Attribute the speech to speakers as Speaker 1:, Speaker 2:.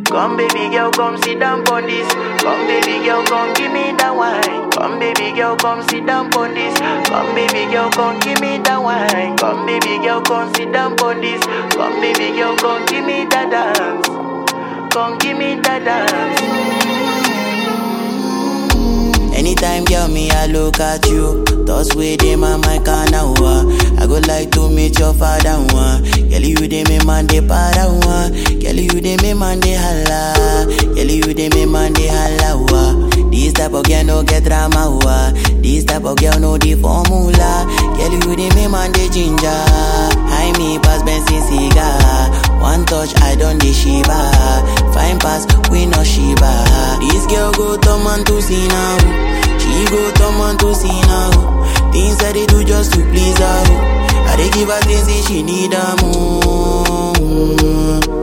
Speaker 1: Come baby girl, come sit down on this. Come baby girl, come give me that wine. Come baby girl, come sit down on this. Come baby girl, come give me that wine. Come baby girl, come sit down on this. Come baby girl, come give me that dance. Come give me that dance.
Speaker 2: Anytime, girl, me, I look at you. Thoughts with them on my canal. I go like to meet your father. One. Girl, you dey me man de para. One. Girl, you dey me man de holla. Girl, you dey me man de holla. Wa. This type of girl no get drama. Wa. This type of girl no the formula. Girl, you dey me man de ginger. High me pass Benson cigar. One touch, I don't dey shiva. Fine pass, we no shiva. This girl go turn man to see now. She go turn man to see now. Things that they do just to please her. I dey give her things if she need her more.